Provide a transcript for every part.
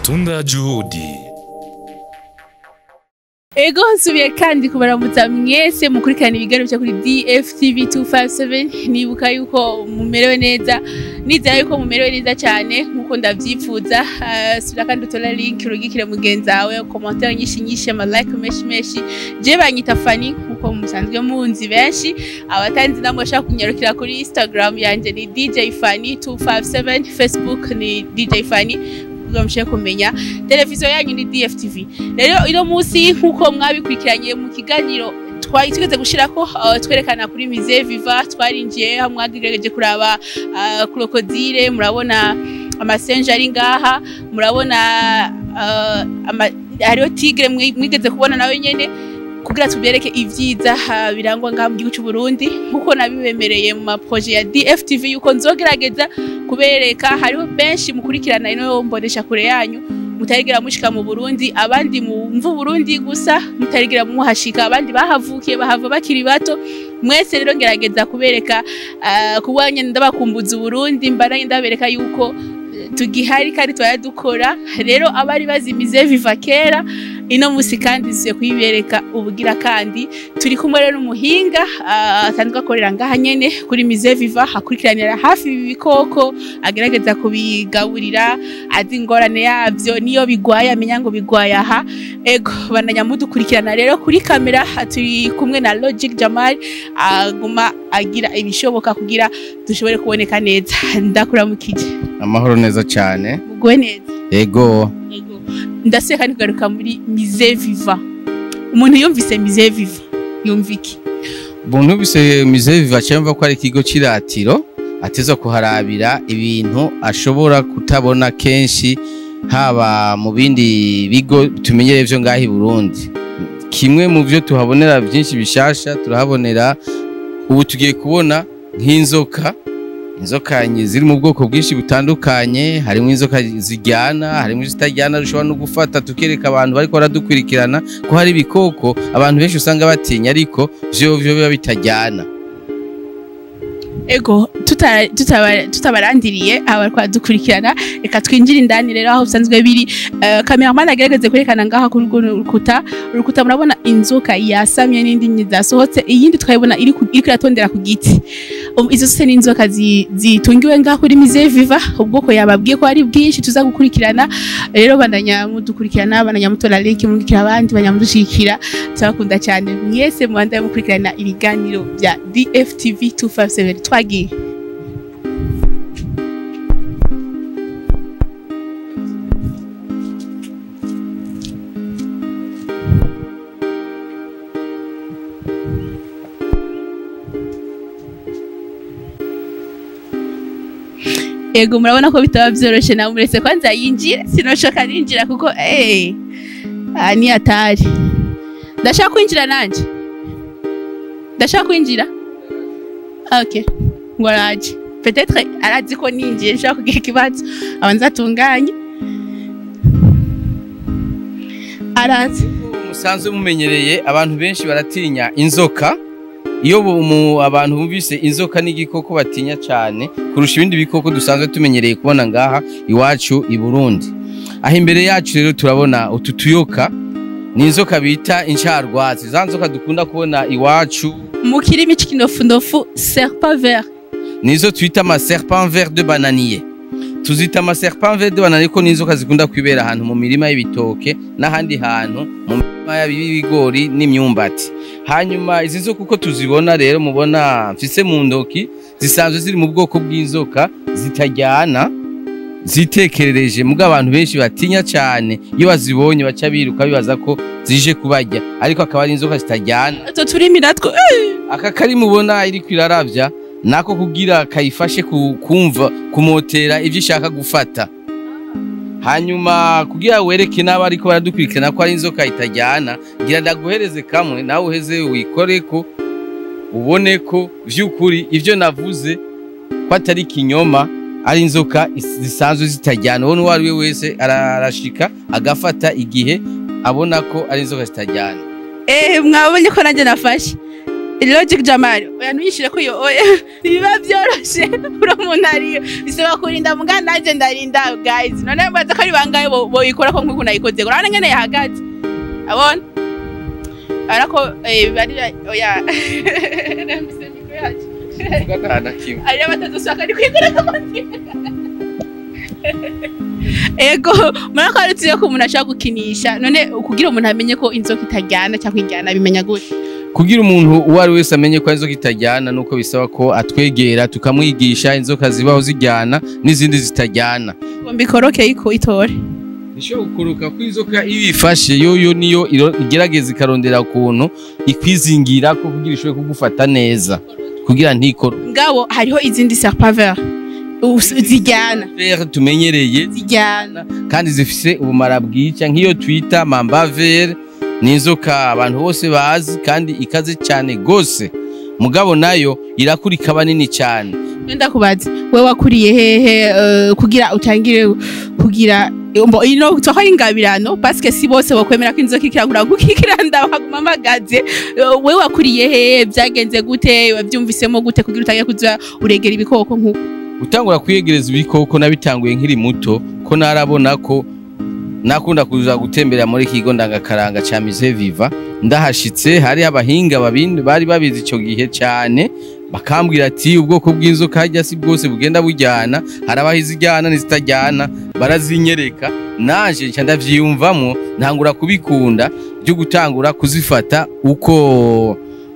Matunda Juhudi. Ego nsubiye kandi kubaramutsa mwese mukurikirana ibiganiro byo kuri DFTV 257 nibuka yuko mumerewe neza nizera yuko mumerewe neza cyane nkuko ndavyifuza uh, subira kandi utora link urugikire mugenzi wawe commentaire nyinshi nyinshi ama like meshi meshi je banyita Fanny nkuko musanzwe munzi benshi abatanzi namwe bashaka kunyarukira kuri Instagram yanje ni DJ Fanny 257 Facebook ni DJ Fanny kugira mushe kumenya televiziyo yanyu ni DFTV rero ino munsi nk'uko mwabikurikiranye mu kiganiro twari tugeze gushirako uh, twerekana kuri Musée Viva twarinjiye hamwe mwagerageje kuraba uh, krokodile murabona amasenje ari ngaha murabona uh, ama, hariho tigre mwi- mwigeze kubona nawe nyene kugira tubereke ivyiza uh, birangwa ngaha mu gihugu cy'u Burundi nkuko nabibemereye mu maproje ya DFTV yuko nzogerageza kubereka hariho benshi mukurikirana ino mbonesha kure yanyu mutarigera mushika mu Burundi abandi mu mvu Burundi gusa mutarigera muhashika abandi bahavukiye bahava bakiri bato mwese rero ngerageza kubereka uh, kubanya ndabakumbuza Burundi mbaranye ndabereka yuko eh, tugihari kandi twayadukora rero abari bazimize viva kera ino musi kandi ziye kuyibereka ubugira kandi turi kumwe rero n'umuhinga ah, asanzwe akorera ngaha nyene kuri Musée Viva akurikiranira hafi ibi bikoko agerageza kubigaburira azi ingorane yavyo niyo bigwaye amenya ngo bigwaye aha ego bananya mudukurikirana rero kuri kamera turi kumwe na Logic Jamal aguma agira ibishoboka kugira dushobore kuboneka neza ndakuramukije amahoro neza cyane mugwe neza ego ego ndaseka ntigaruka muri Musée Viva umuntu yumvise Musée Viva yumva iki buntu bise musée viva cyumva ko ari ikigo cy'iratiro ateza kuharabira ibintu ashobora kutabona kenshi haba mu bindi bigo tumenyereye byo ngaho i Burundi kimwe mu byo tuhabonera byinshi bishasha turahabonera ubu tugiye kubona nk'inzoka inzoka nye- ziri mu bwoko bwinshi butandukanye harimo inzoka ziryana harimo izitaryana dushobora no gufata tukereka abantu bariko baradukurikirana ko hari ibikoko abantu benshi usanga batinya ariko vyo vyo biba bitajyana ego tuta- tutaba- tutabarandiriye aba twadukurikirana reka twinjire indani rero aho bisanzwe biri uh, cameraman agerageze kwerekana ngaha kuri urwo rukuta urukuta murabona inzoka yasamye n'indi nyi zasohotse iyindi tukayibona iri ku- iriko iratondera ku giti Um, izo zose ni inzoka zi- zitungiwe ngaha kuri Musée Viva ubwoko yababwiye ko ari bwinshi tuza gukurikirana rero bananya mudukurikirana bananya mutora link murikira abandi bananya mudushikira turabakunda cyane mwese mubandaye mukurikirana ibiganiro bya DFTV 257 twagiye Ego murabona ko bitaba vyoroshe na muretse kwanza yinjira sinoshoka ninjira kuko eh ah, ni hatari ndashaka kwinjira nanje ndashaka kwinjira okay ngo araje peut-être arazi ko ninjiye nshaka kugira ikibazo abanza atunganye arazi musanzwe mumenyereye abantu benshi baratinya inzoka iyo bu- mu- abantu bumvise inzoka n'igikoko batinya cyane kurusha ibindi bikoko dusanzwe tumenyereye kubona ngaha iwacu i Burundi aho imbere yacu rero turabona utu tuyoka ni inzoka bita incarwatsi za nzoka dukunda kubona iwacu mu kirimi c'ikinofunofu serpent vert nizo twita ama serpent vert de bananier tuzita ama serpent vert de bananier ko n'inzoka zikunda kwibera ahantu mu mirima y'ibitoke n'ahandi hantu mu mirima y'ibigori n'imyumbati hanyuma izi nzoka uko tuzibona rero mubona mfise mu ndoki zisanzwe ziri mu bwoko bw'inzoka zitajyana zitekerereje mubwo abantu benshi batinya cyane iyo bazibonye baca biruka bibaza ko zije kubarya ariko akaba ari inzoka zitajyana utwo turimi natwo eh, aka kari mubona iri kwiraravya nako kugira kayifashe ku- kumva kumotera ivyo ishaka gufata hanyuma kugira wereke n'abo ariko baradukurikirana ko ari inzoka itajyana ngira ndaguhereze kamwe nawe uheze wikoreko ubone ko vy'ukuri ivyo navuze ko atari kinyoma ari inzoka is- zisanzwe zitajyana uwo uwo ari we wese ara- arashika agafata igihe abona ko ari inzoka zitajyana eh mwabonye ko nanjye nafashe logic jamari oya ntuyishire ko iyo oya biba byoroshe uri umuntu ariyo bisaba kurinda muga nanje ndarinda guys none mbaza ko ari bangahe bo- boyikora ko nk'uko nayikoze urabona ngene yahagaze abona arako eh, bari oya Nambise mikro yacu. ariyo batadusaka ari kwigurira amazi ego murako ari tuzi ko umuntu ashobora gukinisha none kugira umuntu amenye ko inzoka itajyana cyangwa ijyana bimenya gute kugira umuntu uwo ari wese amenye ko inzoka itajyana nuko bisaba ko atwegera tukamwigisha inzoka zibaho zijyana n'izindi zitajyana ngo mbikoroke iko itore ishobora gukuruka ko inzoka iyo ifashe yoyo niyo iro- igerageza ikarondera ukuntu ikwizingira ko kugira ishobore kugufata neza kugira ntikore ngabo hariho izindi serpaveur zijyana Vere tumenyereye zijyana kandi zifise ubumara bwica nk'iyo twita mambavere ni inzoka abantu bose bazi kandi ikaze cyane gose mugabo nayo irakura ikaba nini cyane nenda kubaza we wakuriye hehe eh, kugira utangire kugira mbo ino toko ari ingabirano parce si bose bokwemera ko inzoka ikirangura kukikiranda bakaguma amagaze Eh, we wakuriye hehe byagenze gute wabyumvisemo gute kugira utangire kuza uregera ibikoko nk'uko gutangura kwiyegereza ibikoko nabitanguye nkiri muto ko narabona ko nakunda kuza gutembera muri iki kigo ndangakaranga ca Musée Viva ndahashitse hari abahinga babindi bari babizi ico gihe cyane bakambwira ati ubwoko bw'inzoka harya si bwose bugenda bujyana hari abaho izijyana n'izitajyana barazinyereka naje nca ndavyiyumvamwo ntangura kubikunda byo gutangura kuzifata uko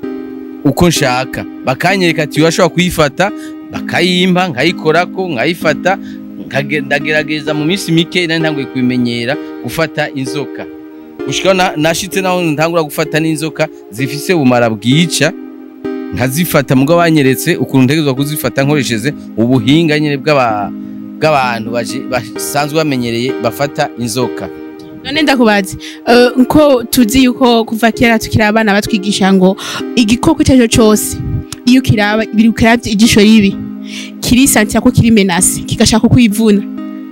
uko nshaka bakanyereka ati urashobora kuyifata bakayimpa nkayikorako nkayifata nkage- ndagerageza mu minsi mike nari ntanguye kubimenyera gufata inzoka gushikaho na- nashitse naho ntangura gufata n'inzoka zifise ubumara bwica nkazifata mugabo banyeretse ukuntu ntegerezwa kuzifata nkoresheje ubuhinga nyine bw'aba- bw'abantu baje- basanzwe bamenyereye bafata inzoka none ndakubaza eh, ko tuzi yuko kuva kera tukiri abana batwigisha ngo igikoko icyo ari cyo cyose iyo kiraba biri kirabye ijisho ribi kirisantira ko kiri menase kigashaka kwivuna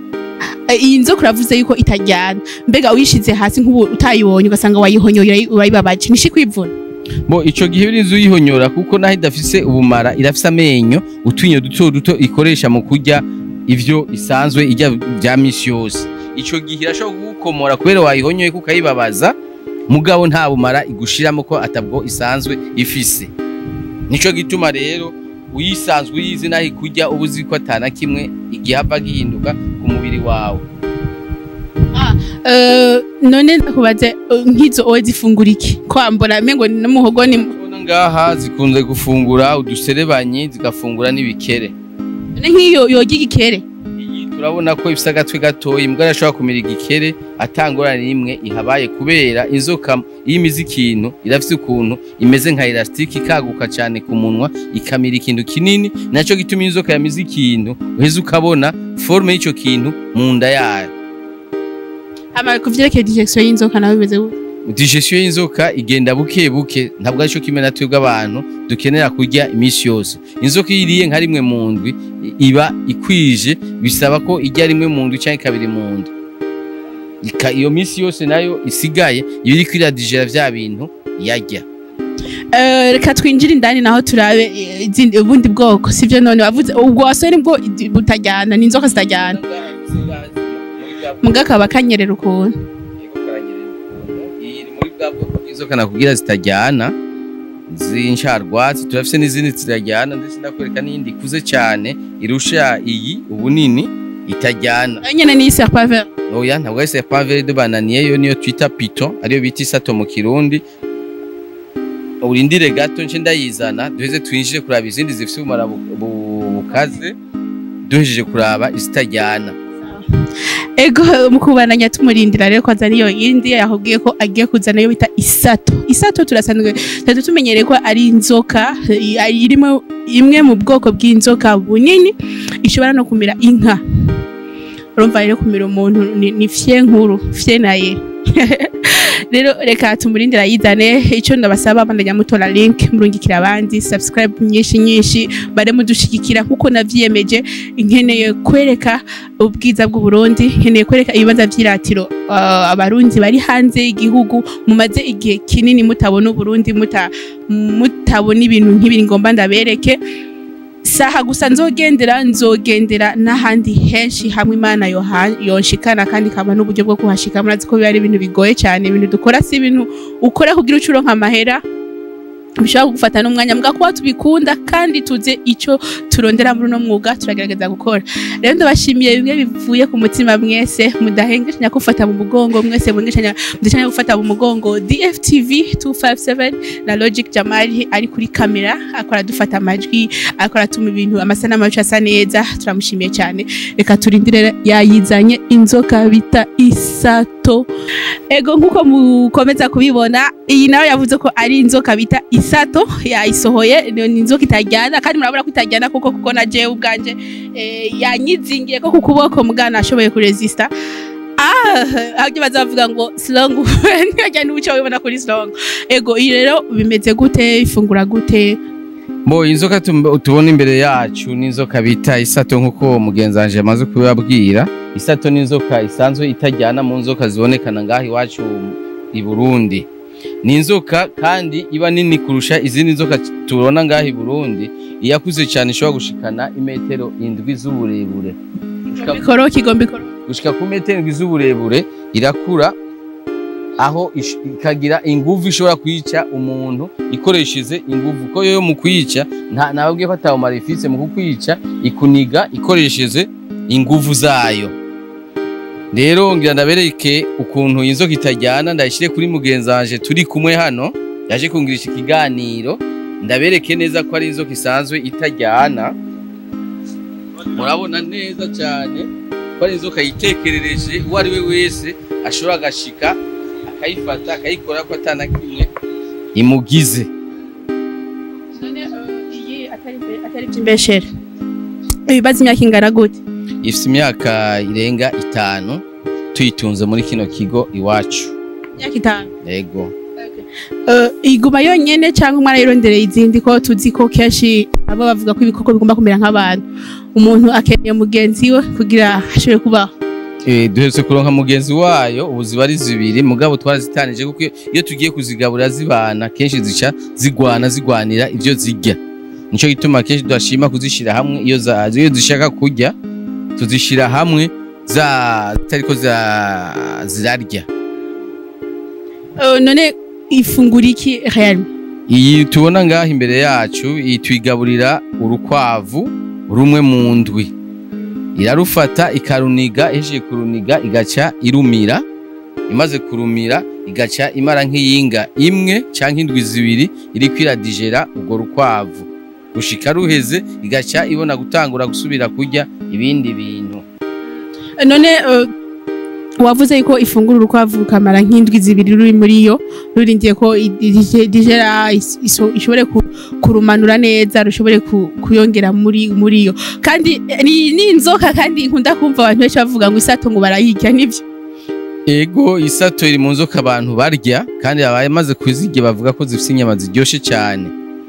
Eh, iyi nzoka uravuze yuko itajyana mbega uyishize hasi nk'ubu utayibonye ugasanga wayihonyoye urayibabaje nishi kwivuna bo ico gihe birinze uyihonyora kuko naho idafise ubumara irafise amenyo utwinyo duto duto ikoresha mu kurya ivyo isanzwe irya vya misi yose ico gihe irashobora kugukomora kubera wayihonyoye kuko ukayibabaza mugabo nta bumara igushiramo ko atabwo isanzwe ifise nico gituma rero uyisanzwe uyizi naho ikurya uba uzi ko atana kimwe igihe hava gihinduka ku mubiri wawe Eh, none ndakubaze eh, nk'izo owe zifungura iki kwambura mengo ni n'umuhogo ni Urabona ngaha zikunze gufungura uduserebanyi zigafungura n'ibikere none nk'iyo yoga igikere iyi turabona ko ifise agatwe gatoya imbwa irashobora kumira igikere atangorane n'imwe ihabaye kubera inzoka iyo imize ikintu irafise ukuntu imeze nka elastique ikaguka cyane ku munwa ikamira ikintu kinini nacyo gituma iyo inzoka yamize ikintu uheze ukabona forme y'ico kintu mu nda yayo hama kuvyerekeye digestion y'inzoka nawe bimeze gute digestion y'inzoka igenda buke buke ntabwo arico kimwe na twebwe abantu dukenera kurya iminsi yose inzoka iyo iriye nka rimwe mu ndwi i- iba ikwije bisaba ko ijya rimwe mu ndwi cyangwa kabiri mu ndwi Ika- iyo minsi yose nayo isigaye iba iri kwiradigera vya bintu yarya Eh, reka twinjire indani naho turabe eh, izindi- ubundi bwoko sivyo none wavuze ubwo wasore nibwo i- butajyana ni inzoka zitajyana muga akaba kanyerera ukuntu iri muri bwa bwoko bw'inzoka nakubwira zitajyana z'insharwatsi turafise n'izindi zitajyana ndetse ndakwereka n'iyindi ikuze cyane irusha iyi ubunini itajyana nayo nyene ni serpaveur oya ntabwo ari serpent vert de bananier yo niyo twita piton ariyo bita isato mu kirundi urindire gato nce ndayizana duheze twinjire kuraba izindi zifite ubumara bu- bu- bukaze duhejeje kuraba izitajyana ego mu kubandanya tumurindira rero kwanza niyo yindi yakubwiye ko agiye kuzana yo bita isato isato turasanzwe tatu tumenyereye ko ari inzoka eh, irimo imwe mu bwoko bw'inzoka bunini ishobora no kumira inka urumva rero kumira umuntu ni, ni fye nkuru fye naye rero reka tumurindira yizane icyo ndabasaba bandanya mutora link murungikira abandi subscribe nyinshi nyinshi bare mudushigikira nkuko navyiyemeje nkeneye kwereka ubwiza bw'u Burundi nkeneye kwereka ibibanza vy'iratiro uh, abarundi bari hanze y'igihugu mumaze igihe kinini mutabona Uburundi muta, muta batabona ibintu nk'ibiri ngomba ndabereke saha gusa nzogendera nzogendera n'ahandi henshi hamwe imana yoha- yonshikana kandi kaba n'uburyo bwo kuhashika murazi ko biba ari ibintu bigoye cyane ibintu dukora si ibintu ukora kugira ucuro nk'amahera bishobora kugufata n'umwanya mbwa kuba tubikunda kandi tuze icyo turondera muri uno mwuga turagerageza gukora rero ndabashimiye bimwe bivuye ku mutima mwese mudahengeshanya gufata mu mugongo mwese mwengeshanya mudahengeshanya gufata mu mugongo DFTV 257 na Logic Jamali ari kuri kamera akora dufata amajwi akora atuma ibintu amasanamu yacu asa neza turamushimiye cyane reka turindire yayizanye inzoka bita isato ego nkuko mukomeza kubibona iyi nayo yavuze ko ari inzoka bita isato yayisohoye ni ni inzoka itajyana kandi murabona ko itajyana kuko kuko na jewe ubwanje eh, yanyizingiye ko ku kuboko mugana ashoboye kuresista ah ahubwo bazavuga ngo slong ntiyajya n'ubuco wibona kuri slong ego iyi rero bimeze gute ifungura gute Bo inzoka tum- tubona imbere yacu ni inzoka bita isato nk'uko mugenzi wanje amaze kubibabwira isato ni inzoka isanzwe itajyana mu nzoka zibonekana ngaho iwacu i Burundi ni inzoka kandi iba nini kurusha izindi nzoka tubona ngaho i Burundi iyakuze cyane ishobora gushikana imetero indwi z'uburebure Gushika- mikoro kigomba ikoro gushika ku metero indwi z'uburebure irakura aho ish- ikagira inguvu ishobora kwica umuntu ikoresheje inguvu ko yo mu kwica nta nababwiye ko atawumara ifise mu kukwica ikuniga ikoresheje inguvu zayo rero ngira ndabereke ukuntu iyi nzoka itajyana ndayishyire kuri mugenzi wanje turi kumwe hano yaje kungirisha ikiganiro ndabereke neza ko ari inzoka isanzwe itajyana murabona neza cyane ko ari inzoka yitekerereje uwo ari we wese ashobora agashika akayifata akayikora ko atana kimwe imugize none iyi atari by'imbeshere ibibazo imyaka ingana gute ifite imyaka irenga itanu tuyitunze muri kino kigo iwacu imyaka itanu yego Eh, iguma yonyene cyangwa umwana yirondereye izindi ko tuzi ko kenshi abo bavuga ko ibikoko bigomba kumera nk'abantu umuntu akeneye mugenzi we kugira ashobore kubaho Eh, duherutse kuronka mugenzi wayo ubu ziba ari zibiri mugabo twarazitanije kuko iyo tugiye kuzigaburira zibana kenshi zica zigwana zigwanira ibyo zirya nico gituma kenshi tudashima kuzishira hamwe iyo za- iyo zishaka kurya tuzishira hamwe za zitariko za- zirarya Eh, none ifungura iki réellement iyi tubona ngaho imbere yacu iyi tuyigaburira urukwavu rumwe mu ndwi irarufata ikaruniga ihejeje kuruniga igaca irumira imaze kurumira igaca imara nk'iyinga imwe cyangwa indwi zibiri iriko iradigera urwo rukwavu gushika ruheze igaca ibona gutangura gusubira kurya ibindi bintu Eh, none eh, wavuze yuko ifungura urukwavu rukamara nk'indwi zibiri ruri muri yo rurindiye ko i- i- digera is- iso- ishobore ku- kurumanura neza rushobore ku- kuyongera muri muri yo kandi eh, ni ni inzoka kandi nkunda kumva abantu benshi bavuga ngo isato ngo barayirya nibyo Ego isato iri mu nzoka abantu barya kandi abamaze kuzirya bavuga ko zifite inyama ziryoshe cyane.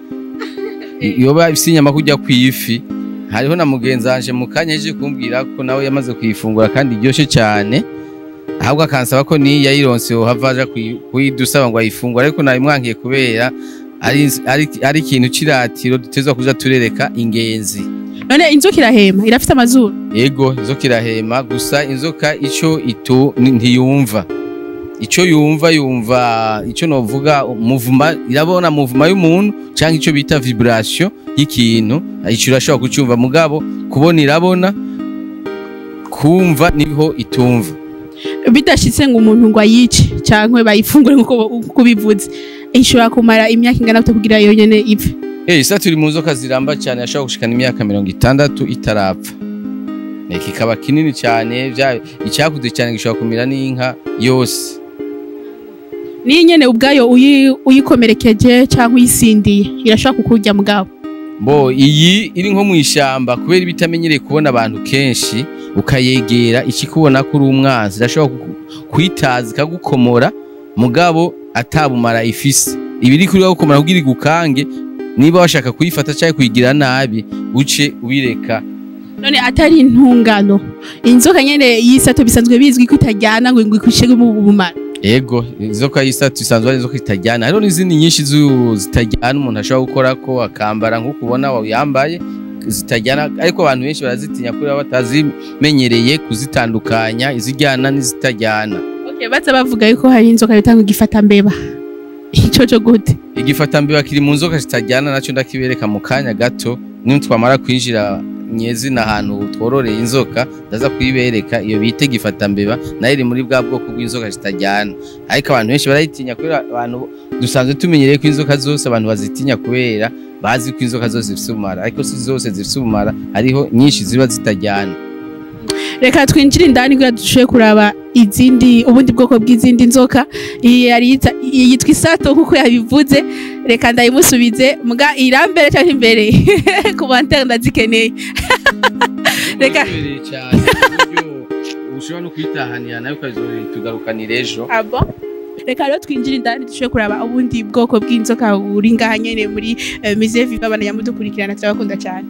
I- Iyo bafite inyama kurya ku ifi hariho na mugenzi wanje mu kanya yaje kumbwira ko nawe yamaze kuyifungura kandi iryoshe cyane ahubwo akansaba ko niyo yayironse yohava aja kuyi- kuyidusaba ngo ayifungure ariko nabimwankiye kubera ari, ari, ari ikintu c'iratiro dutezwa kuja turereka ingenzi. none inzoka irahema irafite amazuru Ego inzoka irahema gusa inzoka ico itu ni- ntiyumva ico yumva yumva ico novuga muvuma irabona muvuma y'umuntu canke ico bita vibration y'ikintu ico urashobora kucumva mugabo kubona irabona kumva niho itumva bidashitse ngo umuntu ngo ayice cyangwa bayifungure nk'uko uko bivuze ishobora kumara imyaka ingana gute kugira yonyene ipfe Eh isa turi mu nzoka ziramba cyane yashobora gushikana imyaka mirongo itandatu itarapfa Eh, kikaba kinini cyane vya- icyakuze cyane gishobora kumira n'inka yose niyo nyene ubwayo uyi- uyikomerekeje cyangwa uyisindiye irashobora kukurya mugabo Bo iyi iri nko mu ishyamba kubera iba itamenyereye kubona abantu kenshi ukayegera ikikubona ko uri umwanzi irashobora kuku- kwitaza ikagukomora mugabo atabumara ifise iba iri kuri gukomora kugira igukange niba washaka kuyifata cyangwa kuyigira nabi uce ubireka none atari intungano inzoka nyene y'isato bisanzwe bizwi ko itajyana ngo ngo ikushe mu bumara ego inzoka y'isatu isanzwe ari inzoka itajyana hariho n'izindi nyinshi zu- zitajyana umuntu ashobora gukora ko akambara nk'uko ubona yambaye zitajyana ariko abantu benshi barazitinya kubera batazimenyereye kuzitandukanya izijyana n'izitajyana okay baza bavuga yuko hari inzoka bita ngo igifata mbeba ico cyo gute igifatambeba kiri mu nzoka zitajyana nacyo ndakibereka mu kanya gato niyo twamara kwinjira nyezina ahantu twororeye inzoka ndaza kuyibereka iyo bita igifatambeba nayo iri muri bwa bwoko bw'inzoka zitajyana ariko abantu benshi barayitinya kubera abantu dusanzwe tumenyereye ko inzoka zose abantu bazitinya kubera bazi ko inzoka zose zifite ubumara ariko si zose zifite ubumara hariho nyinshi ziba zitajyana reka twinjire indani kugira dushoboye kuraba izindi ubundi bwoko bw'izindi nzoka iyi yari yita- iyi yitwa isato nk'uko yabivuze reka ndayimusubize mbwa irambere cyangwa imbere ku bantere ndazikeneye Reka. Birabereye cyane ku buryo ushobora no kuyitahanira nayo ukazitugarukanira ejo abo reka rero twinjire indani dushoboye kuraba ubundi bwoko bw'inzoka buri ngaha nyene muri eh, musée viva abana yamudukurikirana turabakunda cyane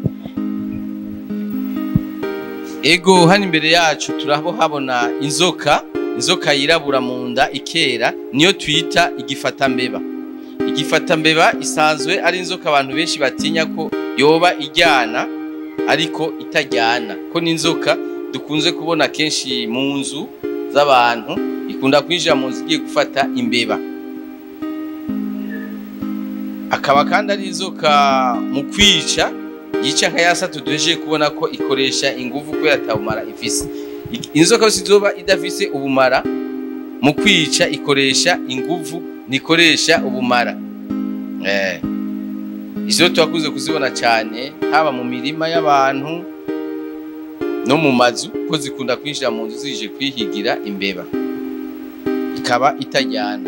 Ego hano imbere yacu turahabona inzoka inzoka yirabura mu nda ikera niyo twita igifatambeba igifatambeba isanzwe ari inzoka abantu benshi batinya ko yoba ijyana ariko itajyana ko ni inzoka dukunze kubona kenshi mu nzu z'abantu ikunda kwinjira mu nzu igiye gufata imbeba akaba kandi ari inzoka mu kwica yica nka ya sato duhejeje kubona ko ikoresha ingufu kubera atabumara ifise I- inzoka yose izoba idafise ubumara mu kwica ikoresha ingufu ntikoresha ubumara eh. izo turakunze kuzibona cyane haba mu mirima y'abantu no mu mazu ko zikunda kwinjira mu nzu zije kwihigira imbeba ikaba itajyana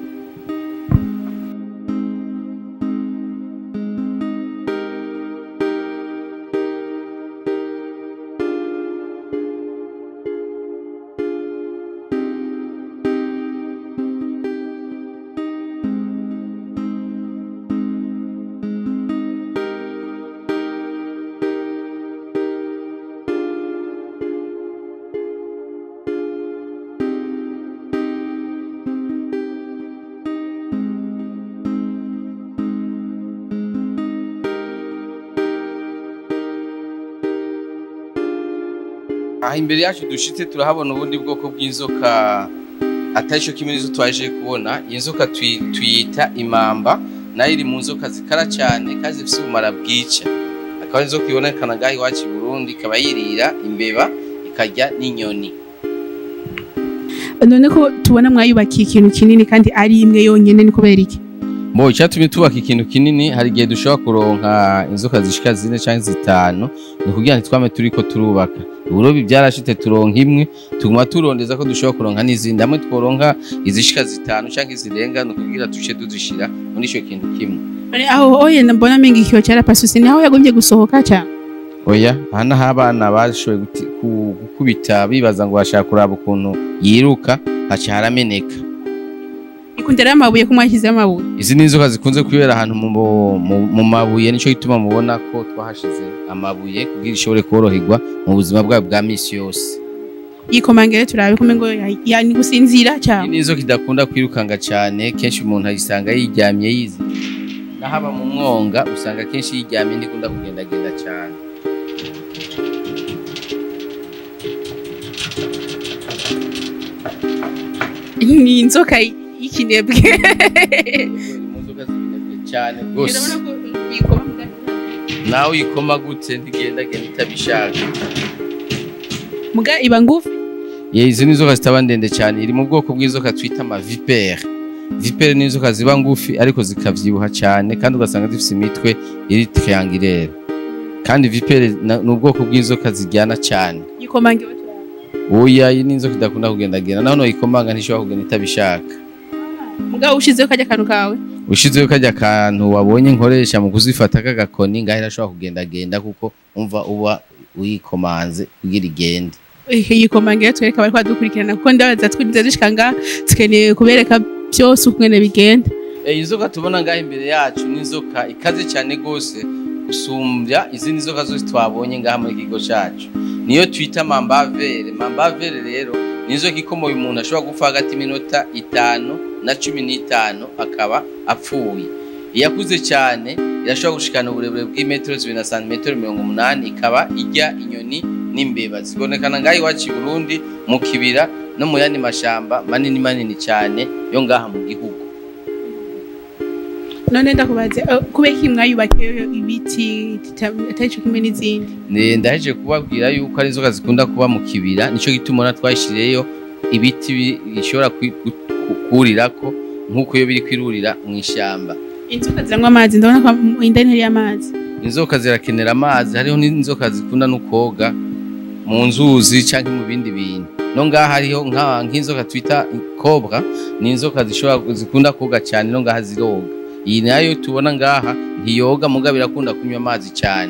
aha imbere yacu dushitse turahabona ubundi bwoko bw'inzoka atari cyo kimwe n'izo twaje kubona iyi nzoka tuyi- tuyita imamba nayo iri mu nzoka zikara cyane kandi zifite ubumara bwica akaba ari inzoka ibonekana ngaha iwacu i burundi ikaba yirira imbeba ikarya n'inyoni none ko tubona mwayubakiye ikintu kinini kandi ari imwe yonyene ni kubera iki Mo icyatumye tubaka ikintu kinini hari igihe dushobora kuronka inzoka zishika zine cyangwa zitanu ni kugira ngo twame turiko turubaka uburobi byarashite turonka imwe tuguma turondeza ko dushobora kuronka n'izindi hamwe tworonka izishika zitanu cyangwa izirenga ni ukugira duce tuzishira muri ico kintu kimwe None aho oye mbona menga ikiyo cyara pasusi ni aho yagombye gusohoka cyane oya aha naho abana bashoboye guti- ku- gukubita bibaza ngo bashaka kuraba ukuntu yiruka haca harameneka ikundira amabuye ko mwashyizeho amabuye izi ni inzoka zikunze kwibera ahantu mu, mu, mu mabuye nico gituma mubona ko twahashize amabuye kugira ishobore koroherwa mu buzima bwayo bwa misi yose yikomangere turabe ko mengo ya- ya- ni gusinzira iyi cyane ni inzoka idakunda kwirukanga cyane kenshi umuntu ayisanga yiryamye yiziritse n'ahaba mu mwonga usanga kenshi yiryamye ntikunda kugendagenda cyane ni inzoka y'ikinebwe Iri mu nzoka zibinebwe cyane rwose Urabona ko uyikoma mu gati. nawe uyikoma gute ntigendagenda itabishaka muga iba ngufi Ye, izi ni inzoka zitaba ndende cyane iri mu bwoko bw'inzoka twita amavipere vipere ni inzoka ziba ngufi ariko zikavyibuha cyane kandi ugasanga zifite imitwe iri triangulaire kandi vipere na- ni ubwoko bw'inzoka ziryana cyane yikomangere turabe oya iyi ni inzoka idakunda kugendagenda naho noyikomanga ntishobora kugenda itabishaka muga ushizeho kajya kantu kawe ushizeho kajya kantu wabonye nkoresha mu kuzifata k'agakoni ngaho irashobora kugendagenda kuko umva uba uyikomanze kugira igende yikomangere twereka bari kwadukurikirana kuko ndabaza twinze dushika ngaha tukeneye kubereka byose ukungene bigenda iyi nzoka tubona ngaho imbere yacu ni inzoka ikaze cyane rwose gusumbya izindi nzoka zose twabonye ngaha muri kigo cyacu niyo twita mambavere mambavere rero ni inzoka ikomoye umuntu ashobora gupfa hagati y'iminota itanu na cumi n'itanu akaba apfuye iyo akuze cyane irashobora gushikana uburebure bw'imetero zibiri na santimetero mirongo umunani ikaba ijya inyoni n'imbeba zibonekana ngaho iwacu i burundi mu kibira no mu yandi mashamba manini manini cyane yo ngaha mu gihugu none ndakubaze eh, kubera iki mwayubakiyeyo ibiti tita- atari co kimwe n'izindi Ne- ndahejeje kubabwira yuko ari inzoka zikunda kuba mu kibira nicyo gituma ubona twashyiriyeyo ibiti bi- bishobora kwi- gu- ku- kurirako nk'uko iyo biri kwirurira mu ishyamba inzoka ziranywa amazi ndabona ko mu- indani hari amazi inzoka zirakenera amazi hariho n'inzoka zikunda no koga mu nzuzi cyangwa mu bindi bintu no ngaha hariho nka- nk'inzoka twita kobra ni inzoka zishobora zikunda koga cyane no ngaha ziroga iyi nayo tubona ngaha ntiyoga mugabo irakunda kunywa amazi cyane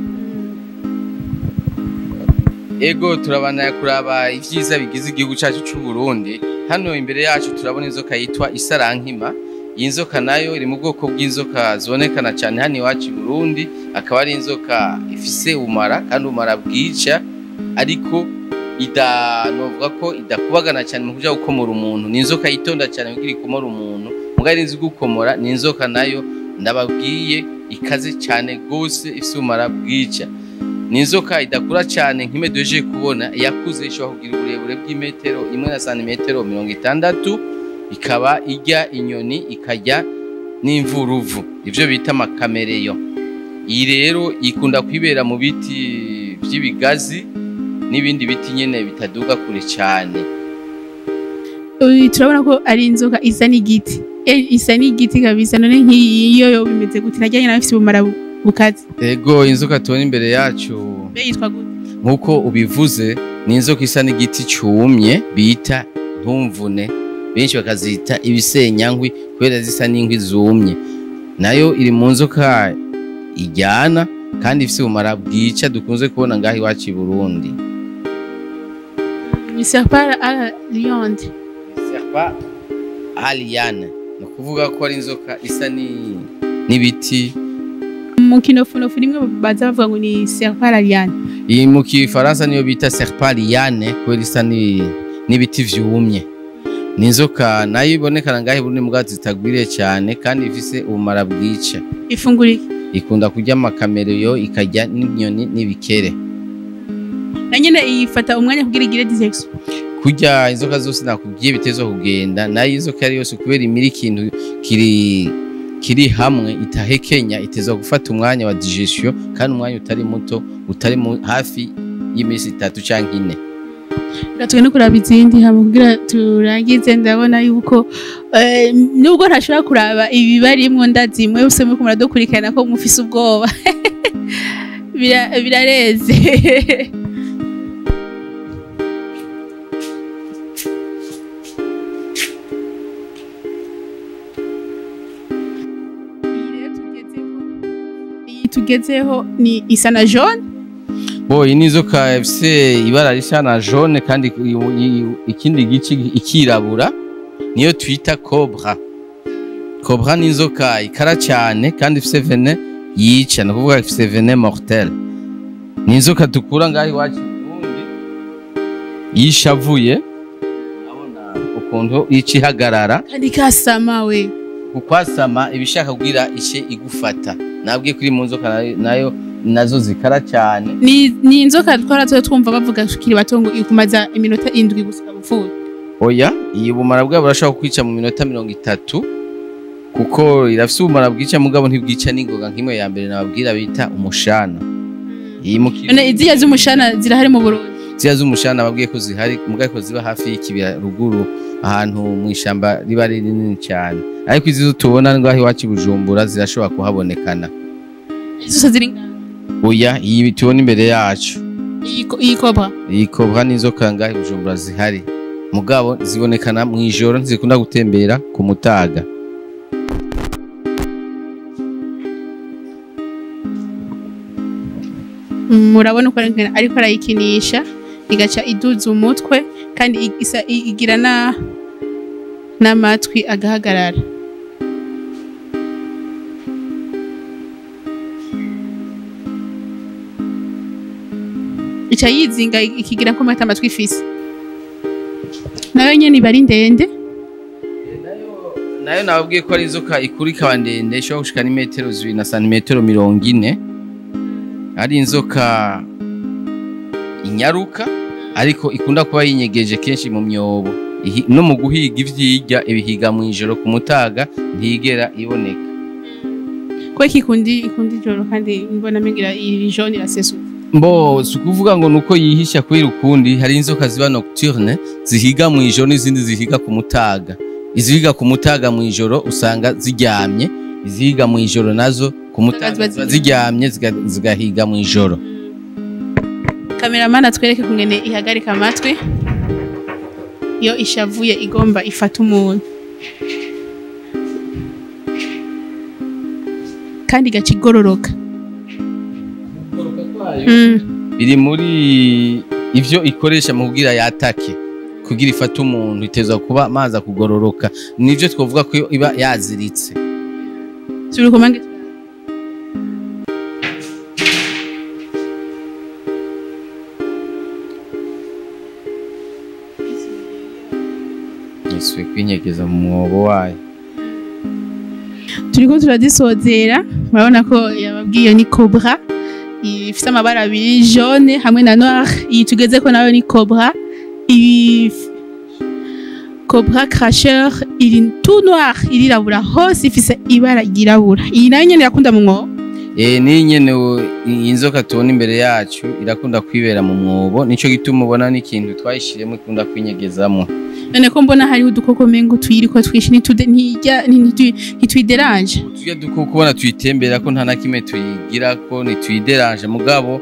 ego turabana kuraba ibyiza bigize igihugu cyacu cy'u Burundi hano imbere yacu turabona inzoka yitwa isarankima iyi nzoka nayo iri mu bwoko bw'inzoka zibonekana cyane hano iwacu i Burundi akaba ari inzoka ifise ubumara kandi ubumara bwica ariko ida novuga ko idakubagana cyane mu kuja gukomora umuntu ni inzoka yitonda cyane kugira ikomora umuntu mugabo izi gukomora ni inzoka nayo ndababwiye ikaze cyane gose ifise ubumara bwica ni inzoka idakura cyane nk'ime duhejeje kubona iyakuze ishobora kugira uburebure bw'imetero imwe na santimetero mirongo itandatu ikaba ijya inyoni ikajya n'imvuruvu ibyo bita amakamereyo iyi rero ikunda kwibera mu biti by'ibigazi n'ibindi biti nyine bitaduga kure cyane Uyu turabona ko ari inzoka isa n'igiti Eh, isa n'igiti kabisa none nk'iyo yo bimeze gute najyanye nawe ifite ubumara bu- bukaze ego inzoka tubona imbere yacu mbe yitwa gute nk'uko ubivuze ni inzoka isa n'igiti cyumye bita ntumvune benshi bakazita ibisenyankwi kubera zisa n'inkwi zumye nayo iri mu nzoka ijyana kandi ifite ubumara bwica dukunze kubona ngaho iwacu i burundi ni serpara à lionde serpa aliyane ni ukuvuga ko ari inzoka isa ni- n'ibiti mu kinofunofu rimwe baza bavuga ngo ni serpara liane iyi mu kifaransa niyo bita serpa liyane kubera isa ni- n'ibiti vyumye ni inzoka nayo ibonekana ngaho iburundi mbwa zitagwiriye cyane kandi ifise ubumara bwica ifungura iki ikunda kurya amakamereyo ikarya n'inyoni n'ibikere na nyine ifata umwanya kugira igire disection kurya inzoka zose nakubwiye bitezwa kugenda nayo inzoka ari yose kubera imira ikintu kiri kiri hamwe itahekenya itezwa gufata umwanya wa digestion kandi umwanya utari muto utari mu, hafi y'iminsi itatu cyangwa ine gatwe no kuraba izindi hama kugira turangize ndabona yuko eh, nubwo ntashobora kuraba ibibarimwo ndazimwe bose muri kumara dukurikirana ko mufise ubwoba Bira- birareze Iyi rero tugezeho- iyi tugezeho ni isa na jaune bo iyi ni inzoka ifise ibara risa na jaune kandi i- i- ikindi gice ikirabura niyo twita cobra cobra ni inzoka ikara cyane kandi ifise vene yica ni ukuvuga ifise vene mortel ni inzoka dukura ngaho iwacu i Burundi iyo ishavuye urabona ukuntu ica ihagarara kandi kasama we kukwasama ibishaka kugira ice igufata nabwiye kuri mu nzoka nayo- nayo nazo zikara cyane ni, ni inzoka twara tuba twumva bavuga tukiri bato ngo ikumaza iminota indwi gusa gupfuye oya iyi bumara bwabo burashobora kukwica mu minota mirongo itatu kuko irafise ubumara bwica mugabo ntibwica n'ingoga nk'imwe ya mbere nababwira bita umushana iyi mu none izirya z'umushana zirahari mu burundi ziriya z'umushana babwiye ko zihari mugabo ko ziba hafi y'ikibira ruguru ahantu mu ishyamba riba ari rinini cyane ariko izi zo tubona ngaho iwacu i bujumbura zirashobora kuhabonekana zose ziri ngaho oya iyi tubona imbere yacu iyi ko- iyi kobra iyi kobwa n'inzoka ngaho i bujumbura zihari mugabo zibonekana mu ijoro ntizikunda gutembera ku mutaga murabona uko ariko- ariko arayikinisha igaca iduza umutwe kandi i- isa- i- igira na n'amatwi agahagarara ica yizinga ikigira ko mata amatwi ifise nayo nyene iba ari ndende nayo nababwiye ko ari inzoka ikura ikaba ndende ishobora gushika n'imetero zibiri na santimetero mirongo ine ari inzoka inyaruka ariko ikunda kuba yinyegeje kenshi mu myobo Ihi- no mu guhiga ivyirya ibihiga mu ijoro ku mutaga ntigera iboneka kweki ikundi ikundi ijoro kandi mbona mengira iri jaune irasesuka mbo si ukuvuga ngo nuko yihisha kubera ukundi hari inzoka ziba nocturne zihiga mu ijoro n'izindi zihiga ku mutaga izihiga ku mutaga mu ijoro usanga ziryamye izihiga mu ijoro nazo ku mutaga ziba ziba ziryamye ziga- zigahiga mu ijoro kameramani atwereke kungene ihagarika amatwi iyo ishavuye igomba ifata umuntu kandi igaca igororoka Mm. biri muri ivyo ikoresha mu kugira yatake kugira ifate umuntu itezwa kuba maza kugororoka nivyo twovuga ko iba yaziritse Subira ukumange isuye kwinyegeza mu mwobo wayo turiko turadisozera murabona ko yababwiye ni cobra ifite amabara abiri jaune hamwe na noir iyi tugeze ko nayo ni cobra iyi cobra cracheur iri tout noir irirabura hose ifise ibara ryirabura iyi nayo nyene irakunda mu mwobo e, niyi nyene wo- iyi nzoka tubona imbere yacu irakunda kwibera mu mwobo nico gituma ubona n'ikintu twayishiremo ikunda kwinyegezamo none ko mbona hariho udukoko mengo tuyiriko twinshi ntitude- ntijya- ntitu- ntitwideranje tujya duko kubona tuyitembera ko nta na kimwe tuyigira ko ntituyideranje mugabo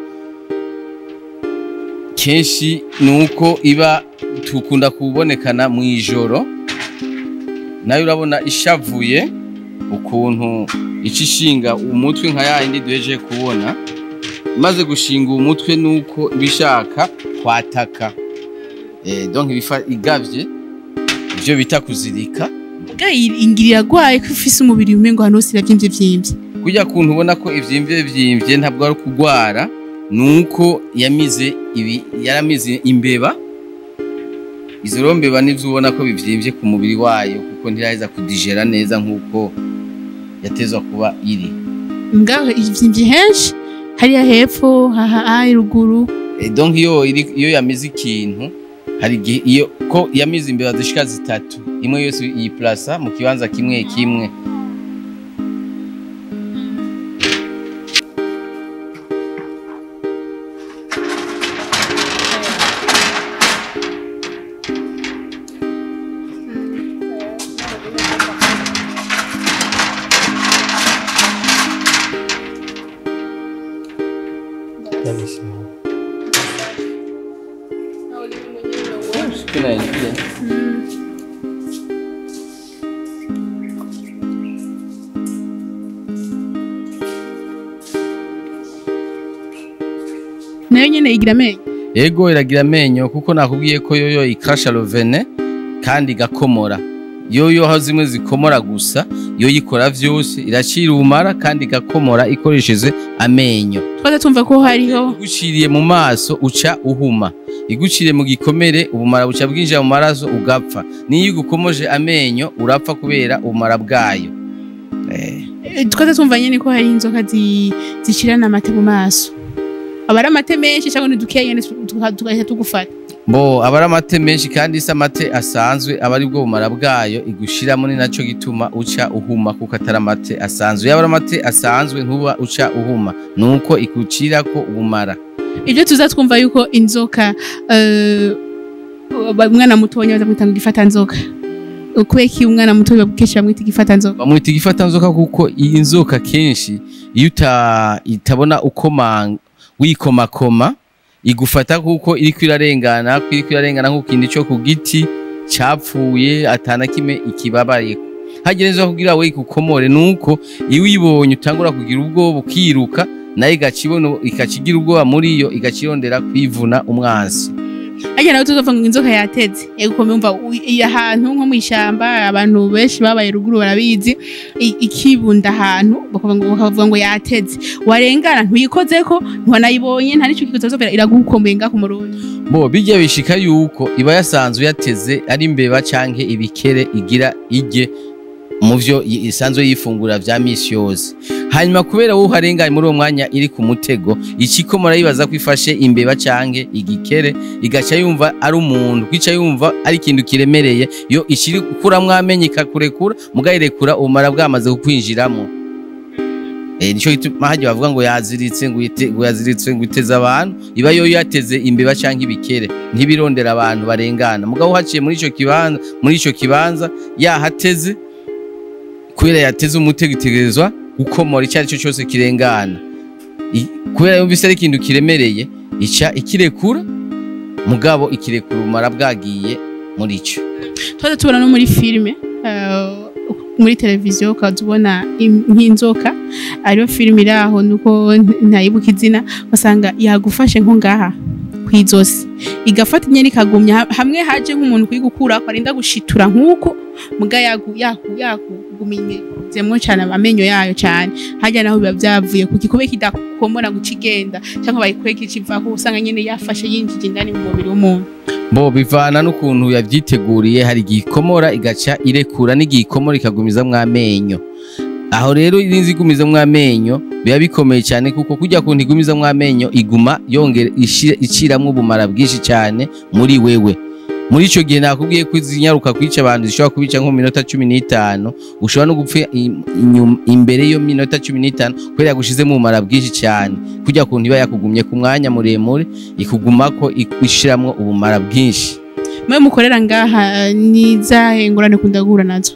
kenshi ni uko iba tukunda kubonekana mu ijoro nayo urabona ishavuye ukuntu ica ishinga umutwe nka ya yindi duhejeje kubona imaze gushinga umutwe nuko iba ishaka kwataka eh, donc ibifa igavye ivyo bita kuzirika bwa ingiri iragwaye ko ifise umubiri umengo ahantu hose iravyimvye vyimvye kujya kuntu ubona ko ivyimvye vyimvye ntabwo ari ukugwara nuko yamize ibi yaramize imbeba izo rero mbeba nivyo ubona ko bivyimvye ku mubiri wayo kuko ntiraheza kudigera neza nkuko yatezwa kuba iri ngaho ivyimvye henshi hariya hepfo haha ruguru e, donc iyo iri iyo yamize ikintu hari igihe iyo ko yamize imbeba zishika zitatu imwe yose yiplasa mu kibanza kimwe kimwe nayo nyene igira amenyo Ego iragira amenyo kuko nakubwiye ko yoyo ikrasha rovene kandi igakomora. Yoyo aho zimwe zikomora gusa, yo yikora vyose iracira umara kandi igakomora ikoresheje amenyo. twaza tumva ko hariho Iguciriye mu maso uca uhuma. Iguciriye mu gikomere ubumara buca bwinjira mu maraso ugapfa. Niyo igukomoje amenyo urapfa kubera ubumara bwayo. Eh. eh, twaza tumva nyene ko hari inzoka zi- zicirana amate mu maso aba ari amate menshi cyangwa ni dukeya nyene tuka- tugahita tugufata Bo abari amate menshi kandi isa amate asanzwe aba ari bwo bumara bwayo igushiramo ni naco gituma uca uhuma kuko atari amate asanzwe yaba ari amate asanzwe ntuba uca uhuma nuko ikucirako ubumara ibyo tuza twumva yuko inzoka eh, umwana mutonya bazamwita ngo igifata nzoka ukweki umwana muto bakenshi bamwita igifata nzoka bamwita igifata nzoka kuko iyi nzoka kenshi iyo uta itabona uko ma- wikomakoma igufata kuko iriko irarengana ko iriko irarengana nk'ukindi co ku giti capfuye atana kimwe ikibabayeko hagerezwa kugira we ikukomore nuko iyo uyibonye utangura kugira ubwoba ukiruka nayo igaca ibona igaca igira ubwoba muri yo igaca irondera kwivuna umwansi Arya nawe tuzovuga ngo inzoka yateze ego umva iyi ahantu nko mu ishyamba abantu benshi babaye ruguru barabizi i- ikibunda ahantu bakavuga ngo bakavuga ngo yateze warengana ntuyikozeko ntiwanayibonye nta n'icyo kikuzovera iragukomeye ngaho mu rundi bo bijya bishika yuko iba yasanzwe yateze ari imbeba canke ibikere igira ijye mu vyo i- isanzwe yifungura vya misi yose hanyuma kubera wowe uharenganye muri uwo mwanya iri ku mutego ikikomora yibaza ko ifashe imbeba canke igikere igaca yumva ari umuntu kwica yumva ari ikintu kiremereye yo ishiri kuramwo amenyo ikakurekura mugayirekura ubumara bwamaze kukwinjiramo Eh, nico gituma hajya bavuga ngo yaziritse ngo yite- ngo yaziritse ngo iteze abantu iba yo yateze imbeba canke ibikere ntibirondera abantu barengana mugabo haciye muri ico kibanza muri ico kibanza yahateze kubera yateze umutego itegerezwa gukomora icyo ari cyo cyose kirengana I- kubera yumvise ari ikintu kiremereye ica ikirekura mugabo ikirekura ubumara bwagiye muri ico twaza tubona no muri filime eh, muri televiziyo ukaza ubona im- nk'inzoka ariyo filime iri aho nuko nta- ntayibuka izina ugasanga yagufashe nko ngaha ku izosi igafata inyeni ikagumya ha- hamwe haje nk'umuntu kuyigukura arinda gushitura nk'uko muga yagu yaku yakugumizemwo cyane amenyo yayo cyane hajya naho biba byavuye ku gikobe kidakomora ngo kigenda cyangwa bayikure kikivaho usanga nyene yafashe yinjije indani mu mubiri w'umuntu bo bivana n'ukuntu yavyiteguriye hari igihe ikomora igaca irekura n'igihe ikomora ikagumizamwo amenyo aho rero irinzi igumizamwo amenyo biba bikomeye cyane kuko kujya kuntu igumizamwo amenyo iguma yongera ishi- iciramwo ubumara bwinshi cyane muri wewe muri ico gihe nakubwiye ko zinyaruka kwica abantu zishobora kubica nko mu minota cumi n'itanu ushobora no gupfa i- inyuma- imbere yo minota cumi n'itanu kubera yagushizemo ubumara bwinshi cyane kujya kuntu iba yakugumye ku mwanya muremure ikugumako ishiramwo ubumara bwinshi mwe mukorera ngaha nizahe ngorane kunda guhura nazo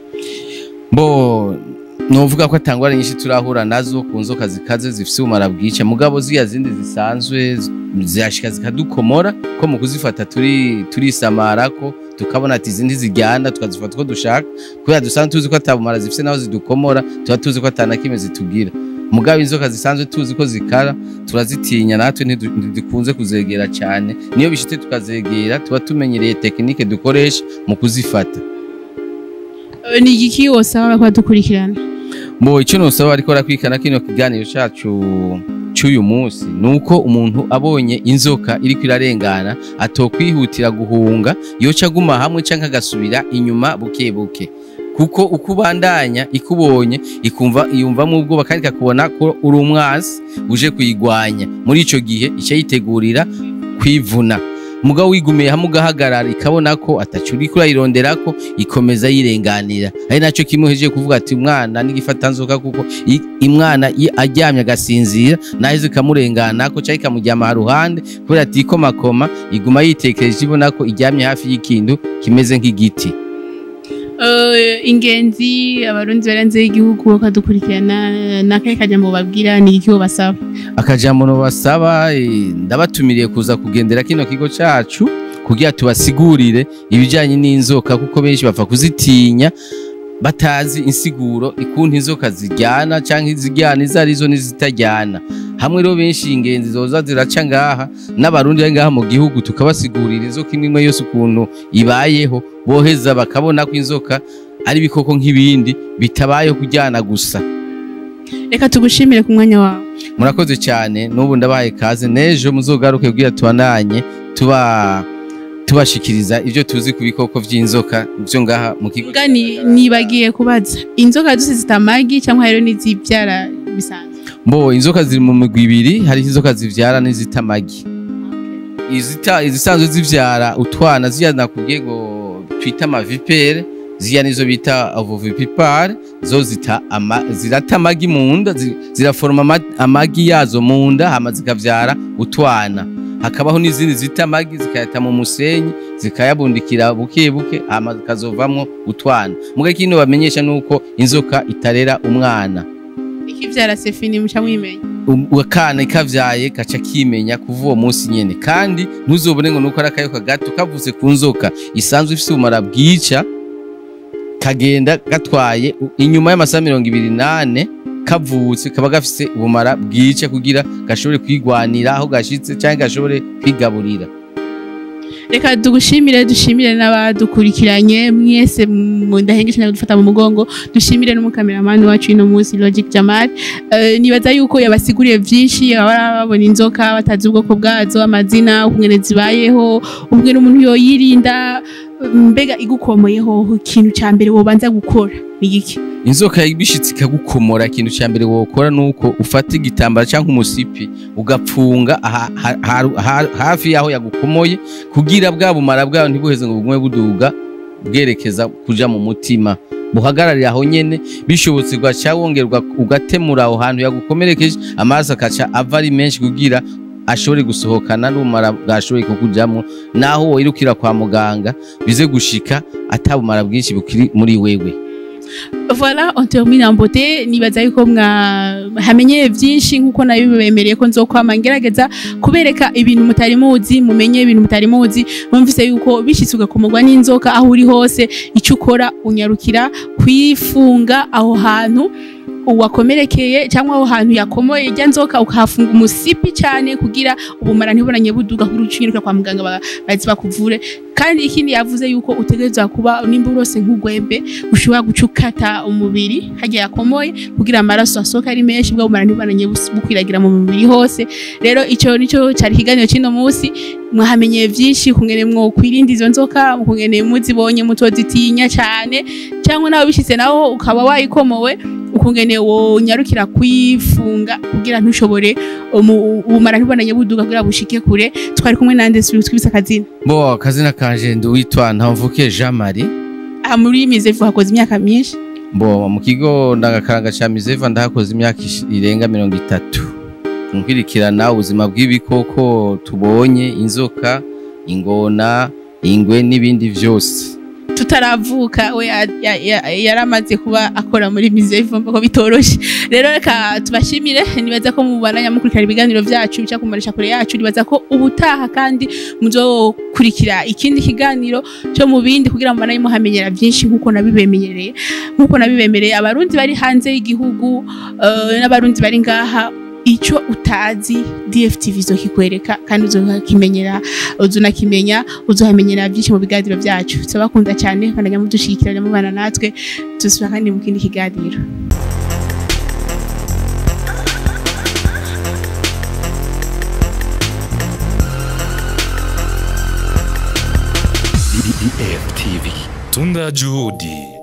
bo novuga ko atangwara nyinshi turahura nazo ku nzoka zikaze zifise ubumara bwica mugabo ziya zindi zisanzwe z- zirashika zikadukomora ko mu kuzifata turi turisamarako tukabona ati izindi ziryana tukazifata uko dushaka kubera dusanzwe tuzi ko atabumara zifise naho zidukomora tuba tuzi ko atanakimwe zitugira mugabo inzoka zisanzwe tuzi ko zikara turazitinya natwe ntidu- ntidukunze kuzegera cyane niyo bishitse tukazegera tuba tumenyereye tekinike dukoresha mu kuzifata Eh, ni igiki wosaba bariko badukurikirana Mbo icyo nosaba ariko arakwikana kino kiganiro cacu cy'uyu munsi nuko umuntu abonye inzoka iriko irarengana atokwihutira guhunga yoca aguma hamwe canke agasubira inyuma buke buke kuko uko ubandanya ikubonye ikumva iyumvamo ubwoba kandi ikakubona ko uri umwasi uje kuyigwanya muri ico gihe ica yitegurira kwivuna mugabo wigumiye hamwe ugahagarara ikabona ko ataco uriko urayironderako ikomeza yirenganira ari naco kimuhejeje kuvuga ati umwana n'igifata nzoka kuko i- imwana i- aryamye agasinzira naheze ikamurenganako canke ikamuryama haruhande kubera ati ikomakoma iguma yitekereje ibona ko iryamye hafi y'ikintu kimeze nk'igiti Eh, ingenzi abarundi barenze y'igihugu bakadukurikirana nakahe kajambo babwira ni iki basaba akajambo basaba ndabatumiriye kuza kugendera kino kigo cacu kugira tubasigurire ibijanye n'inzoka kuko benshi bapfa kuzitinya batazi insiguro ikuntu inzoka ziryana canke iziryana izo arizo n'izitaryana hamwe rero benshi ingenzi zoza ziraca ngaha n'abarundi bari ngaha mu gihugu tukabasigurira inzoka imwe imwe yose ukuntu ibayeho boheza bakabona ko inzoka ari ibikoko nk'ibindi bitabayeho kuryana gusa reka tugushimire ku mwanya wawe murakoze cyane n'ubu ndabahaye kaze n'ejo muzogaruke kugira tubananye tuba tubashikiriza ibyo tuzi ku bikoko by'inzoka byo ngaha mu kigo Mbwa ni- nibagiye kubaza inzoka zose zita amagi cyangwa hariho n'izibyara bisanzwe mbo inzoka ziri mu migwi ibiri hari inzoka zivyara n'izita amagi izita izisanzwe zivyara utwana ziya nakubwiye ngo twita amavipere ziya nizo bita ovovipipare zo zita ama, zirata amagi mu nda zi- ziraforoma ama- amagi yazo mu nda hama zikavyara utwana hakabaho n'izindi zita amagi zikayata mu musenyi zikayabundikira buke buke hama zikazovamwo utwana muga kino bamenyesha nuko inzoka itarera umwana ikibyara sefini muca mwimenya Um- akana ikavyaye gaca kimenya kuva uwo munsi nyene kandi ntuzobone ngo nuko ari akayoka gato kavutse ku nzoka isanzwe ifise ubumara bwica kagenda gatwaye u- inyuma y'amasaha mirongo ibiri nane kavutse kaba gafise ubumara bwica kugira gashobore kwigwanira aho gashitse canke gashobore kwigaburira reka tugushimire dushimire n'abadukurikiranye mwese mu ndahengesha no gufata mu mugongo dushimire n'umukameramani wacu ino munsi Logic Jamal Eh, nibaza yuko yabasiguriye byinshi abara babona inzoka batazi ubwoko bwazo amazina ukungene zibayeho ubwe umuntu yoyirinda mbega igukomoyeho ikintu cya mbere wobanza gukora ni iki inzoka bishitse ikagukomora ikintu cya mbere wokora nuko ufata igitambara cyangwa umusipi ugapfunga aha- ha- ha- ha- hafi y'aho yagukomoye kugira bwa bumara bwayo ntibuheze ngo bugume buduga bwerekeza kuja mu mutima buhagararira aho nyene bishobotse ugaca wongerwa ugatemura aho hantu yagukomerekeje amaraso akaca ava ari menshi kugira ashobore gusohokana n'ubumara bwashoboye kukujamwo naho woyirukira kwa muganga bize gushika atabumara bwinshi bukiri muri wewe Voilà, on termine en beauté. Nibaza yuko mwa hamenyeye byinshi nkuko nabibemereye ko nzokwama ngerageza kubereka ibintu mutari muzi mumenye ibintu mutari muzi mwumvise yuko bishitse ugakomorwa n'inzoka aho uri hose icyo ukora unyarukira kwifunga aho hantu uwakomerekeye cyangwa aho hantu yakomoye ijya nzoka ukahafunga umusipi cyane kugira ubumara ntibonanye buduga kuri ucinyiruka kwa muganga ba- bazi bakuvure kandi ikindi yavuze yuko utegerezwa kuba nimba urose nk'ugwembe ushobora guca ukata umubiri hagiye yakomoye kugira amaraso asohoke ari menshi bwa bumara ntibonanye bus- bukwiragira mu mubiri hose rero icyo nicyo cyari ikiganiro cy'ino munsi mwahamenyeye byinshi kungene mwo kwirinda izo nzoka kungene muzibonye mutozitinya cyane cyangwa nawe bishitse naho ukaba wayikomowe ukungene wonyarukira kwifunga kugira ntushobore umu- ubumara ntibonanye buduga kugira bushike kure twari kumwe nande twibisa akazina bo akazina kanje ndi witwa ntamvuke Jean Marie aha muri mizefu hakoze imyaka myinshi bo mu kigo ndangakaranga ca Mizeva ndahakoze imyaka ish- irenga mirongo itatu nkwirikirana ubuzima bw'ibikoko tubonye inzoka ingona ingwe n'ibindi vyose tutaravuka we ya- ya- ya- yaramaze kuba akora muri mizefu ko bitoroshe rero reka tubashimire nibaza ko mubandanya mukurikira ibiganiro byacu bica ku marisha kure yacu nibaza ko ubutaha kandi muzokurikira ikindi kiganiro cyo mu bindi kugira ngo mubandanye muhamenyera byinshi nk'uko nabibemenyereye nk'uko nabibemereye abarundi bari hanze y'igihugu eh, n'abarundi bari ngaha icyo utazi DFTV izokikwereka kandi uzokimenyera uzunakimenya uzohamenyera byinshi mu biganiro byacu turabakunda cyane bandanya mudushigikirana mubana natwe tuzosubira kandi mu kindi kiganiro DFTV. Tunda Juhudi.